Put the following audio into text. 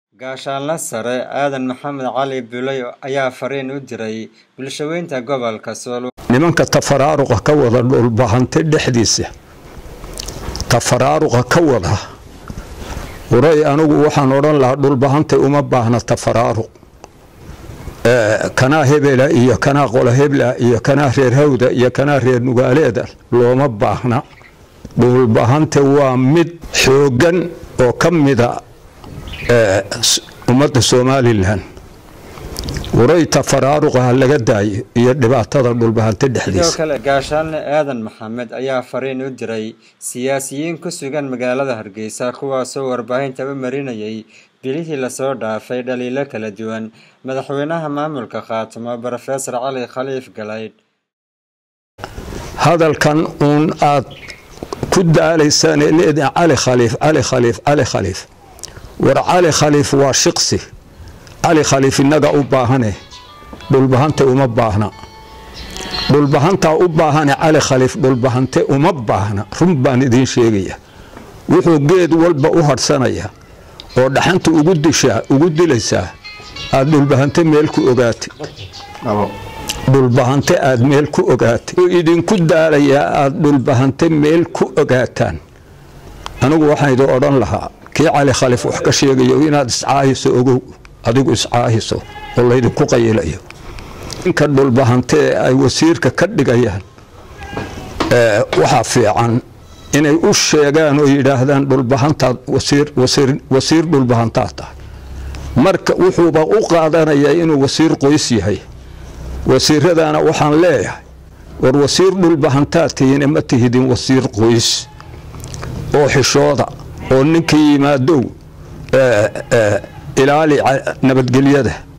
Gaashaanle Sare Aadan Maxamed Cali Buuley ayaa fariin u diray bulshaweynta gobolka Sool. nimanka tafaraaruqa ka wada dhulbahante dhexdiisa tafaraaruqa ka wada waray anigu waxaan odhan lahaa dhulbahante uma baahna tafaraaruq kanaa hebela iyo kanaa qola hebla iyo kanaa reer hawda iyo kanaa reer nugaaleeda looma baahna dhulbahante waa mid xooggan oo ka mida ummadda somalilan waray tafaraaruqa ha laga daayo iyo dhibaatada dhulbahante sidoo dhexdiisa kale gaashaanle aadan maxamed ayaa fariin u diray siyaasiyiin ku sugan magaalada hargeysa kuwaasoo warbaahinta u marinayay bilihii lasoo dhaafay dhaliilo kala duwan madaxweynaha maamulka khaatimo brofesor cali khaliif galaydh hadalkan uun aad ku daalaysaan ee leedahay cali khaliif cali khaliif cali khaliif war cali khaliif waa shiqsi cali khaliif innaga u baahane dhulbahante uma baahna dhulbahantaa u baahane cali khaliif dhulbahante uma baahna run baan idiin sheegaya wuxuu geed walba u hadhsanaya oo dhaxanta ugu dishaa ugu dilaysaa aad dhulbahante meel ku ogaatay dhulbahante aad meel ku ogaatay wuxuu idinku daalayaa aad dhulbahante meel ku ogaataan anigu waxaan idin odhan lahaa kii cali khaliif wax ka sheegayo inaad iscaahiso ogow adigu iscaahiso oo laydinku qayilayo ninka dhulbahante ee ay wasiirka ka dhigayaan ee, waxaa fiican inay u sheegaan oo yidhaahdaan dhulbahantaad wasiir wasiir wasiir dhulbahantaad tahay marka wuxuuba u qaadanayaa inuu wasiir qoys yahay wasiiradana waxaan leeyahay war wasiir dhulbahantaad tihiin ma tihidin wasiir qoys oo xishooda oo ninkii yimaadow ee, ee, ilaali ca- nabadgelyada